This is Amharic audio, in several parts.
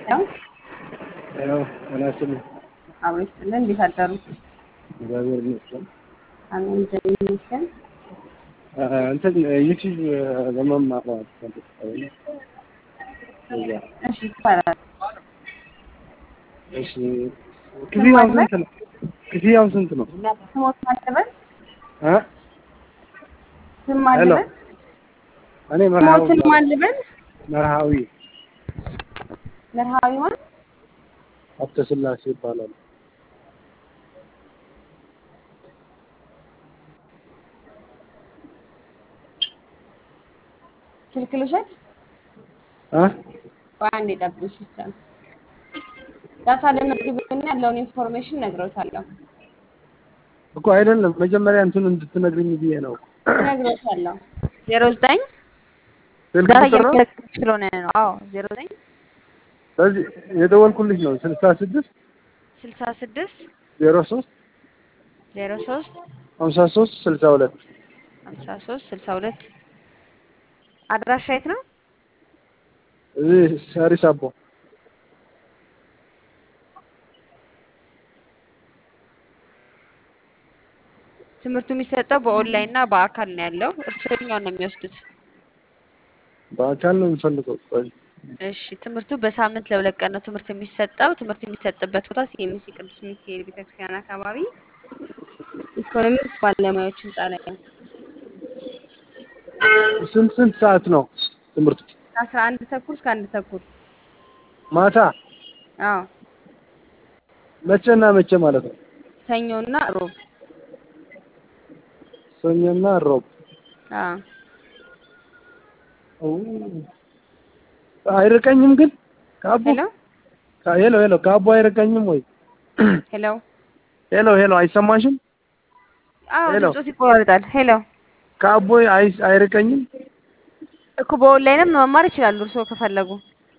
ሄሎ ያው አናስልኝ አብሮ ይስጥልን። እንዴት አደሩ? እግዚአብሔር ይመስገን። አሜን እግዚአብሔር ይመስገን። እንትን ዩቲዩብ ለመማር ፈልጌ እዛ እሺ ይባላል። እሺ ክፍያው ስንት ነው? ክፍያው ስንት ነው? ስሞት ማለበል እ ስም ማለበል እኔ መርሃዊ ስሞትን ማለበል መርሃዊ መርሃዊ ማለት ሀብተ ስላሴ ይባላል። ስልክ ልውሰድ? እ ቆይ አንዴ ጠብቁኝ ሲስተም ዳታ ለመዝግብና ያለውን ኢንፎርሜሽን ነግረውታለሁ እኮ አይደለም መጀመሪያ እንትን እንድትነግሪኝ ብዬ ነው። ነግረውታለሁ። ዜሮ ዘጠኝ ስልክ ዳታ ቁጥር ነው? እየመዘገብኩ ስለሆነ ነው። አዎ ዜሮ ዘጠኝ በዚህ የደወልኩልሽ ነው ስልሳ ስድስት ስልሳ ስድስት ዜሮ ሶስት ዜሮ ሶስት ሀምሳ ሶስት ስልሳ ሁለት ሀምሳ ሶስት ስልሳ ሁለት አድራሻ የት ነው? እዚህ ሳሪስ አቦ ትምህርቱ የሚሰጠው በኦንላይን እና በአካል ነው ያለው። እርስዎ የትኛውን ነው የሚወስዱት? በአካል ነው የምፈልገው። ቆይ እሺ ትምህርቱ በሳምንት ለሁለት ቀን ነው ትምህርት የሚሰጠው። ትምህርት የሚሰጥበት ቦታ ሲኤምሲ ቅዱስ ሚካኤል ቤተክርስቲያን አካባቢ ኢኮኖሚክስ ባለሙያዎች ህንጻ ላይ ነው። ስንት ስንት ሰዓት ነው ትምህርቱ? ከአስራ አንድ ተኩል እስከ አንድ ተኩል ማታ አዎ መቼና መቼ ማለት ነው? ሰኞና ሮብ ሰኞና ሮብ። አዎ ኦ፣ አይርቀኝም ግን ከአቦ ሄሎ ካ- ሄሎ ሄሎ ከአቦ አይርቀኝም ወይ? ሄሎ ሄሎ ሄሎ አይሰማሽም? አዎ ሄሎ። ድምፆት ይቆራርጣል። ሄሎ ከአቦ አይ አይርቀኝም? እኮ በኦንላይንም መማር ይችላሉ እርስዎ ከፈለጉ።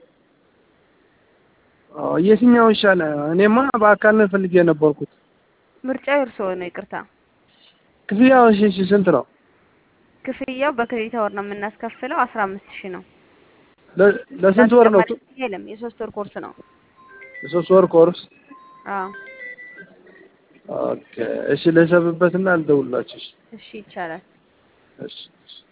ኦ፣ የትኛው ይሻላል? እኔማ በአካል ነው ፈልጌ የነበርኩት። ምርጫው የእርስዎ ነው። ይቅርታ ክፍያው እሺ እሺ ስንት ነው? ክፍያው በክሬዲት አወር ነው የምናስከፍለው። አስራ አምስት ሺህ ነው። ለ- ለስንት ወር ነው? ተጨማሪ ክፍያ የለም። የሶስት ወር ኮርስ ነው። የሶስት ወር ኮርስ። አዎ ኦኬ እሺ፣ ልሰብበትና ልደውልላችሁ። እሺ እሺ ይቻላል። እሺ እሺ።